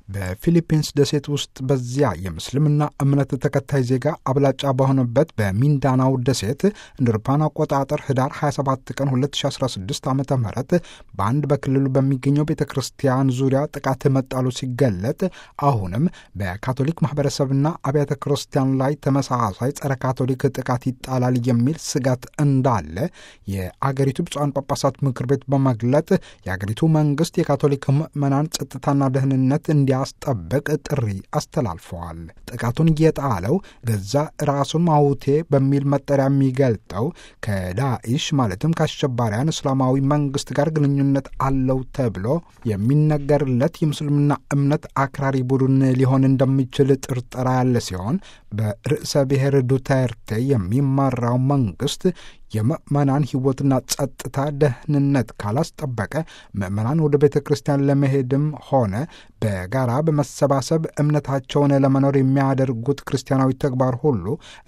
በፊሊፒንስ ደሴት ውስጥ በዚያ የምስልምና እምነት ተከታይ ዜጋ አብላጫ በሆነበት በሚንዳናው ደሴት እንደ አውሮፓውያን አቆጣጠር ህዳር 27 ቀን 2016 ዓ ም በአንድ በክልሉ በሚገኘው ቤተ ክርስቲያን ዙሪያ ጥቃት መጣሉ ሲገለጥ አሁንም በካቶሊክ ማህበረሰብና አብያተ ክርስቲያን ላይ ተመሳሳይ ጸረ ካቶሊክ ጥቃት ይጣላል የሚል ስጋት እንዳለ የአገሪቱ ብፁዓን ጳጳሳት ምክር ቤት በመግለጥ የአገሪቱ መንግስት የካቶሊክ ምዕመናን ጸጥታና ደህንነት እንዲያስጠብቅ ጥሪ አስተላልፈዋል። ጥቃቱን የጣለው ገዛ ራሱን ማውቴ በሚል መጠሪያ የሚገልጠው ከዳኢሽ ማለትም ከአሸባሪያን እስላማዊ መንግስት ጋር ግንኙነት አለው ተብሎ የሚነገርለት የምስልምና እምነት አክራሪ ቡድን ሊሆን እንደሚችል ጥርጠራ ያለ ሲሆን በርዕሰ ብሔር ዱተርቴ የሚመራው መንግስት የምዕመናን ሕይወትና ጸጥታ ደህንነት ካላስጠበቀ ምዕመናን ወደ ቤተ ክርስቲያን ለመሄድም ሆነ በጋራ በመሰባሰብ እምነታቸውን ለመኖር የሚያደርጉት ክርስቲያናዊ ተግባር ሁሉ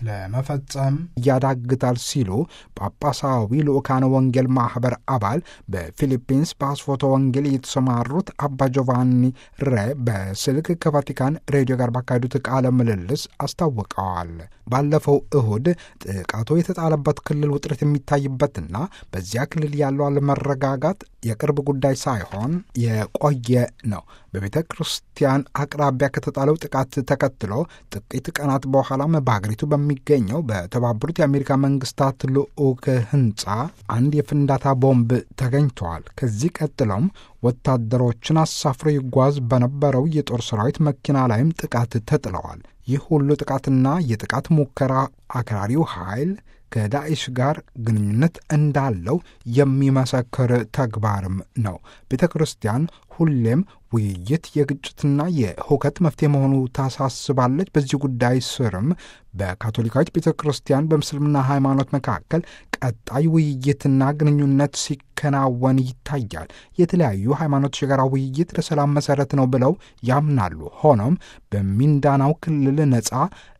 ለመፈጸም ያዳግታል ሲሉ ጳጳሳዊ ልዑካነ ወንጌል ማኅበር አባል በፊሊፒንስ በአስፎቶ ወንጌል የተሰማሩት አባ ጆቫኒ ሬ በስልክ ከቫቲካን ሬዲዮ ጋር ባካሄዱት ቃለ ምልልስ አስታውቀዋል። ባለፈው እሁድ ጥቃቱ የተጣለበት ክልል ውጥረት የሚታይበትና በዚያ ክልል ያለው አለመረጋጋት የቅርብ ጉዳይ ሳይሆን የቆየ ነው። በቤተ ክርስቲያን አቅራቢያ ከተጣለው ጥቃት ተከትሎ ጥቂት ቀናት በኋላም በሀገሪቱ በሚገኘው በተባበሩት የአሜሪካ መንግስታት ልዑክ ሕንፃ አንድ የፍንዳታ ቦምብ ተገኝተዋል። ከዚህ ቀጥሎም ወታደሮችን አሳፍሮ ይጓዝ በነበረው የጦር ሰራዊት መኪና ላይም ጥቃት ተጥለዋል። ይህ ሁሉ ጥቃትና የጥቃት ሙከራ አክራሪው ኃይል ከዳኢሽ ጋር ግንኙነት እንዳለው የሚመሰክር ተግባርም ነው። ቤተ ክርስቲያን ሁሌም ውይይት የግጭትና የሁከት መፍትሄ መሆኑ ታሳስባለች። በዚህ ጉዳይ ስርም በካቶሊካዊት ቤተ ክርስቲያን በምስልምና ሃይማኖት መካከል ቀጣይ ውይይትና ግንኙነት ሲከናወን ይታያል። የተለያዩ ሃይማኖቶች የጋራ ውይይት ለሰላም መሰረት ነው ብለው ያምናሉ። ሆኖም በሚንዳናው ክልል ነፃ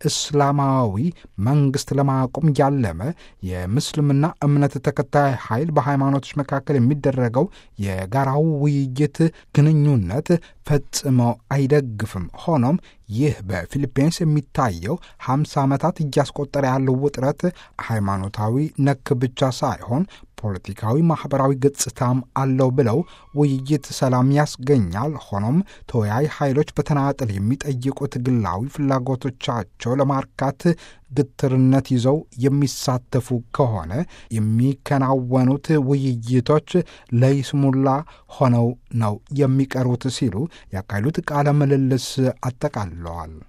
እስላማዊ መንግስት ለማቆም ያለመ የምስልምና እምነት ተከታይ ኃይል በሃይማኖቶች መካከል የሚደረገው የጋራው ውይይት ግንኙነት ፈጽሞ አይደግፍም። ሆኖም ይህ በፊሊፒንስ የሚታየው ሀምሳ ዓመታት እያስቆጠረ ያለው ውጥረት ሃይማኖታዊ ነክ ብቻ ሳይሆን ፖለቲካዊ፣ ማኅበራዊ ገጽታም አለው ብለው ውይይት ሰላም ያስገኛል። ሆኖም ተወያይ ኃይሎች በተናጠል የሚጠይቁት ግላዊ ፍላጎቶቻቸው ለማርካት ግትርነት ይዘው የሚሳተፉ ከሆነ የሚከናወኑት ውይይቶች ለይስሙላ ሆነው ነው የሚቀሩት ሲሉ ያካሄዱት ቃለ ምልልስ አጠቃለዋል።